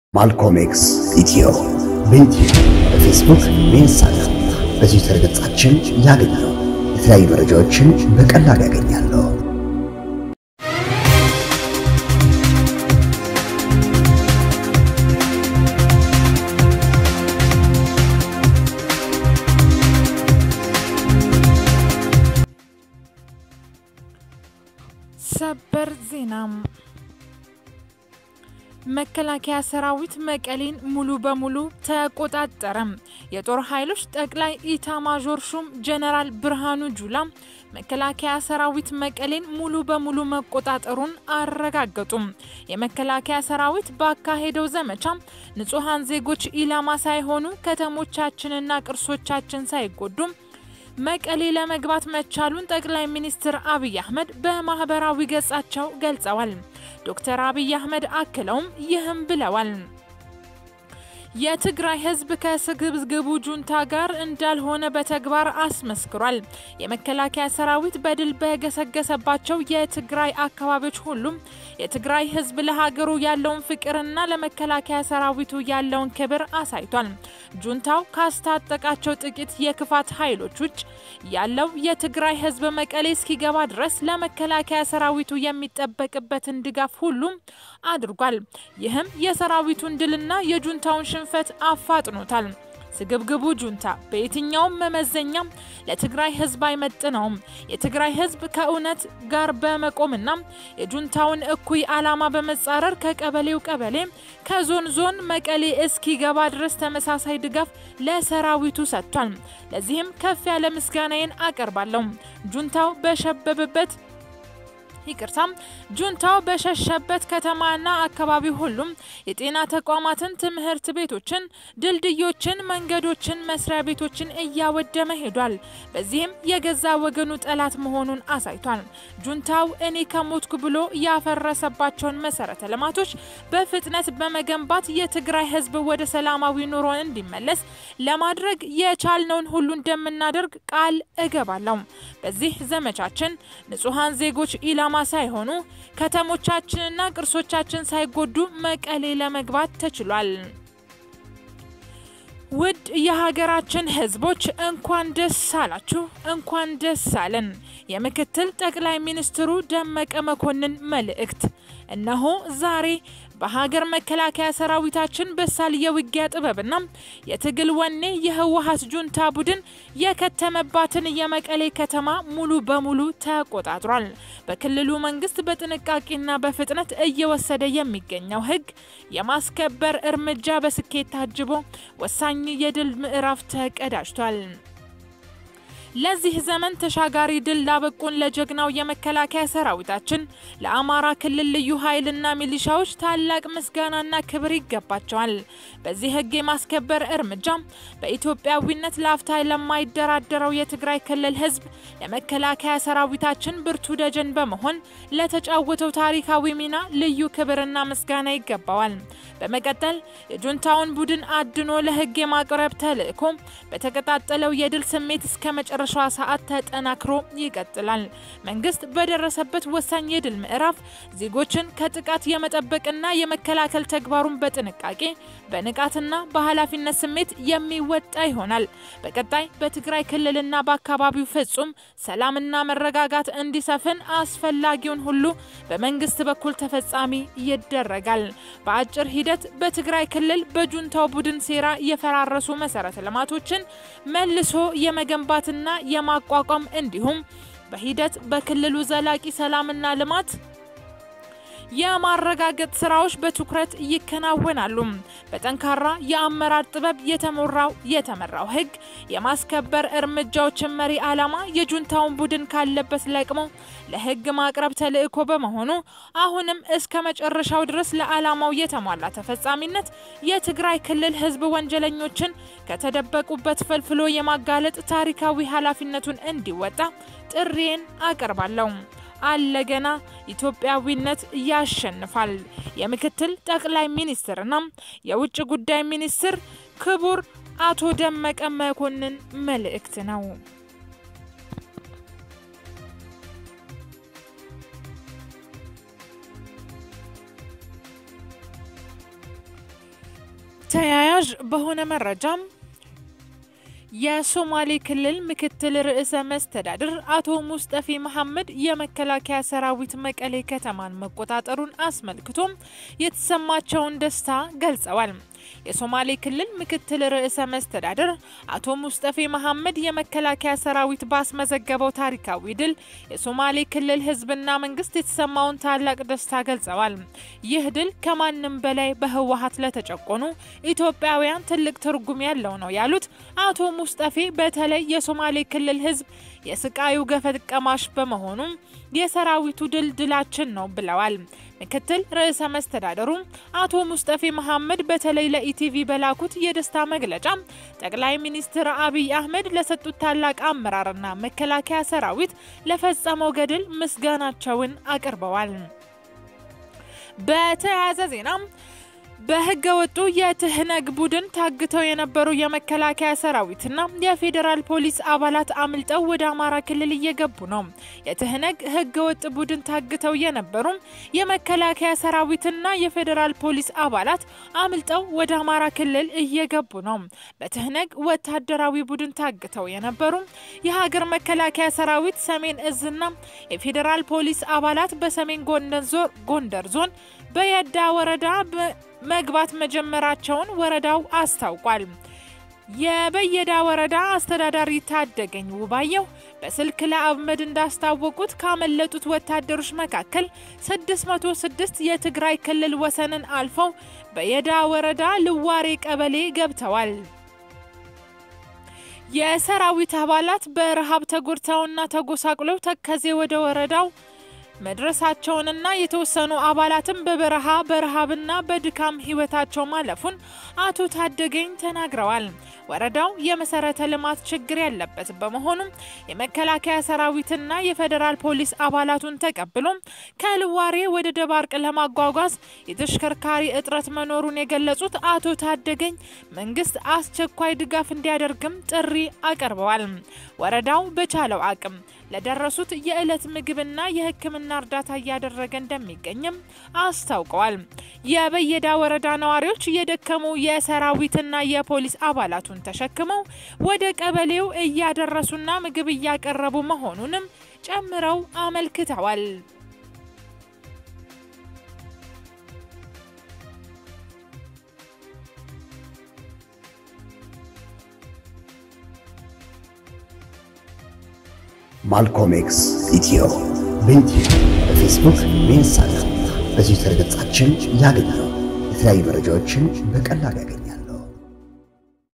ማልኮም ኤክስ ኢትዮ በዩቲዩብ በፌስቡክ በኢንስታግራም በትዊተር ገጻችን ያገኛሉ። የተለያዩ መረጃዎችን በቀላሉ ያገኛሉ። ሰበር ዜና መከላከያ ሰራዊት መቀሌን ሙሉ በሙሉ ተቆጣጠረ። የጦር ኃይሎች ጠቅላይ ኢታማዦር ሹም ጀነራል ብርሃኑ ጁላ መከላከያ ሰራዊት መቀሌን ሙሉ በሙሉ መቆጣጠሩን አረጋገጡም። የመከላከያ ሰራዊት ባካሄደው ዘመቻ ንጹሐን ዜጎች ኢላማ ሳይሆኑ ከተሞቻችንና ቅርሶቻችን ሳይጎዱም መቀሌ ለመግባት መቻሉን ጠቅላይ ሚኒስትር አብይ አህመድ በማህበራዊ ገጻቸው ገልጸዋል። ዶክተር አብይ አህመድ አክለውም ይህም ብለዋል። የትግራይ ህዝብ ከስግብግቡ ጁንታ ጋር እንዳልሆነ በተግባር አስመስክሯል። የመከላከያ ሰራዊት በድል በገሰገሰባቸው የትግራይ አካባቢዎች ሁሉም የትግራይ ህዝብ ለሀገሩ ያለውን ፍቅርና ለመከላከያ ሰራዊቱ ያለውን ክብር አሳይቷል። ጁንታው ካስታጠቃቸው ጥቂት የክፋት ኃይሎች ውጭ ያለው የትግራይ ህዝብ መቀሌ እስኪገባ ድረስ ለመከላከያ ሰራዊቱ የሚጠበቅበትን ድጋፍ ሁሉም አድርጓል። ይህም የሰራዊቱን ድልና የጁንታውን ሽንፈት አፋጥኖታል። ስግብግቡ ጁንታ በየትኛውም መመዘኛ ለትግራይ ህዝብ አይመጥነውም። የትግራይ ህዝብ ከእውነት ጋር በመቆምና የጁንታውን እኩይ ዓላማ በመጻረር ከቀበሌው ቀበሌ ከዞን ዞን መቀሌ እስኪገባ ድረስ ተመሳሳይ ድጋፍ ለሰራዊቱ ሰጥቷል። ለዚህም ከፍ ያለ ምስጋናዬን አቀርባለሁ። ጁንታው በሸበበበት ይቅርታም ጁንታው በሸሸበት ከተማና አካባቢ ሁሉም የጤና ተቋማትን፣ ትምህርት ቤቶችን፣ ድልድዮችን፣ መንገዶችን፣ መስሪያ ቤቶችን እያወደመ ሄዷል። በዚህም የገዛ ወገኑ ጠላት መሆኑን አሳይቷል። ጁንታው እኔ ከሞትኩ ብሎ ያፈረሰባቸውን መሰረተ ልማቶች በፍጥነት በመገንባት የትግራይ ህዝብ ወደ ሰላማዊ ኑሮ እንዲመለስ ለማድረግ የቻልነውን ሁሉ እንደምናደርግ ቃል እገባለሁ። በዚህ ዘመቻችን ንጹሐን ዜጎች ኢላማ ሳይሆኑ ከተሞቻችንና ቅርሶቻችን ሳይጎዱ መቀሌ ለመግባት ተችሏል። ውድ የሀገራችን ህዝቦች እንኳን ደስ አላችሁ፣ እንኳን ደስ አለን። የምክትል ጠቅላይ ሚኒስትሩ ደመቀ መኮንን መልእክት እነሆ ዛሬ በሀገር መከላከያ ሰራዊታችን በሳል የውጊያ ጥበብና የትግል ወኔ የህወሀት ጁንታ ቡድን የከተመባትን የመቀሌ ከተማ ሙሉ በሙሉ ተቆጣጥሯል። በክልሉ መንግስት በጥንቃቄና በፍጥነት እየወሰደ የሚገኘው ህግ የማስከበር እርምጃ በስኬት ታጅቦ ወሳኝ የድል ምዕራፍ ተቀዳጅቷል። ለዚህ ዘመን ተሻጋሪ ድል ላበቁን ለጀግናው የመከላከያ ሰራዊታችን ለአማራ ክልል ልዩ ኃይልና ሚሊሻዎች ታላቅ ምስጋናና ክብር ይገባቸዋል። በዚህ ህግ የማስከበር እርምጃ በኢትዮጵያዊነት ላፍታ ለማይደራደረው የትግራይ ክልል ህዝብ ለመከላከያ ሰራዊታችን ብርቱ ደጀን በመሆን ለተጫወተው ታሪካዊ ሚና ልዩ ክብርና ምስጋና ይገባዋል። በመቀጠል የጁንታውን ቡድን አድኖ ለህግ የማቅረብ ተልዕኮ በተቀጣጠለው የድል ስሜት እስከ መጨረሻዋ ሰዓት ተጠናክሮ ይቀጥላል። መንግስት በደረሰበት ወሳኝ የድል ምዕራፍ ዜጎችን ከጥቃት የመጠበቅና የመከላከል ተግባሩን በጥንቃቄ በንቃትና በኃላፊነት ስሜት የሚወጣ ይሆናል። በቀጣይ በትግራይ ክልልና በአካባቢው ፍጹም ሰላምና መረጋጋት እንዲሰፍን አስፈላጊውን ሁሉ በመንግስት በኩል ተፈጻሚ ይደረጋል። በአጭር ሂደት በትግራይ ክልል በጁንታው ቡድን ሴራ የፈራረሱ መሰረተ ልማቶችን መልሶ የመገንባትና የማቋቋም እንዲሁም በሂደት በክልሉ ዘላቂ ሰላምና ልማት የማረጋገጥ ስራዎች በትኩረት ይከናወናሉ። በጠንካራ የአመራር ጥበብ የተሞራው የተመራው ህግ የማስከበር እርምጃዎችን መሪ ዓላማ የጁንታውን ቡድን ካለበት ለቅሞ ለህግ ማቅረብ ተልዕኮ በመሆኑ አሁንም እስከ መጨረሻው ድረስ ለዓላማው የተሟላ ተፈጻሚነት የትግራይ ክልል ህዝብ ወንጀለኞችን ከተደበቁበት ፈልፍሎ የማጋለጥ ታሪካዊ ኃላፊነቱን እንዲወጣ ጥሪዬን አቀርባለሁ። አለገና ኢትዮጵያዊነት ያሸንፋል። የምክትል ጠቅላይ ሚኒስትርና የውጭ ጉዳይ ሚኒስትር ክቡር አቶ ደመቀ መኮንን መልእክት ነው። ተያያዥ በሆነ መረጃም የሶማሌ ክልል ምክትል ርዕሰ መስተዳድር አቶ ሙስጠፌ መሐመድ የመከላከያ ሰራዊት መቀሌ ከተማን መቆጣጠሩን አስመልክቶም የተሰማቸውን ደስታ ገልጸዋል። የሶማሌ ክልል ምክትል ርዕሰ መስተዳድር አቶ ሙስጠፌ መሐመድ የመከላከያ ሰራዊት ባስመዘገበው ታሪካዊ ድል የሶማሌ ክልል ሕዝብና መንግስት የተሰማውን ታላቅ ደስታ ገልጸዋል። ይህ ድል ከማንም በላይ በህወሀት ለተጨቆኑ ኢትዮጵያውያን ትልቅ ትርጉም ያለው ነው ያሉት አቶ ሙስጠፌ በተለይ የሶማሌ ክልል ሕዝብ የስቃዩ ገፈት ቀማሽ በመሆኑም የሰራዊቱ ድል ድላችን ነው ብለዋል። ምክትል ርዕሰ መስተዳደሩ አቶ ሙስጠፌ መሐመድ በተለይ ለኢቲቪ በላኩት የደስታ መግለጫ ጠቅላይ ሚኒስትር አብይ አህመድ ለሰጡት ታላቅ አመራርና መከላከያ ሰራዊት ለፈጸመው ገድል ምስጋናቸውን አቅርበዋል። በተያያዘ ዜና በህገ ወጡ የትህነግ ቡድን ታግተው የነበሩ የመከላከያ ሰራዊትና የፌዴራል ፖሊስ አባላት አምልጠው ወደ አማራ ክልል እየገቡ ነው። የትህነግ ህገ ወጥ ቡድን ታግተው የነበሩ የመከላከያ ሰራዊትና የፌዴራል ፖሊስ አባላት አምልጠው ወደ አማራ ክልል እየገቡ ነው። በትህነግ ወታደራዊ ቡድን ታግተው የነበሩ የሀገር መከላከያ ሰራዊት ሰሜን እዝና የፌዴራል ፖሊስ አባላት በሰሜን ጎንደር ዞን በየዳ ወረዳ መግባት መጀመራቸውን ወረዳው አስታውቋል። የበየዳ ወረዳ አስተዳዳሪ ታደገኝ ውባየው በስልክ ለአብመድ እንዳስታወቁት ካመለጡት ወታደሮች መካከል 606 የትግራይ ክልል ወሰንን አልፈው በየዳ ወረዳ ልዋሬ ቀበሌ ገብተዋል። የሰራዊት አባላት በረሃብ ተጎድተውና ተጎሳቅለው ተከዜ ወደ ወረዳው መድረሳቸውንና የተወሰኑ አባላትም በበረሃ በረሃብና በድካም ህይወታቸው ማለፉን አቶ ታደገኝ ተናግረዋል። ወረዳው የመሰረተ ልማት ችግር ያለበት በመሆኑም የመከላከያ ሰራዊትና የፌዴራል ፖሊስ አባላቱን ተቀብሎ ከልዋሬ ወደ ደባርቅ ለማጓጓዝ የተሽከርካሪ እጥረት መኖሩን የገለጹት አቶ ታደገኝ መንግስት አስቸኳይ ድጋፍ እንዲያደርግም ጥሪ አቅርበዋል። ወረዳው በቻለው አቅም ለደረሱት የዕለት ምግብና የሕክምና እርዳታ እያደረገ እንደሚገኝም አስታውቀዋል። የበየዳ ወረዳ ነዋሪዎች የደከሙ የሰራዊትና የፖሊስ አባላቱን ተሸክመው ወደ ቀበሌው እያደረሱና ምግብ እያቀረቡ መሆኑንም ጨምረው አመልክተዋል። ማልኮም ኤክስ ኢትዮ በኢትዮ በፌስቡክ በኢንስታግራም በትዊተር ገጻችን ያገኛሉ። የተለያዩ መረጃዎችን በቀላሉ ያገኛሉ።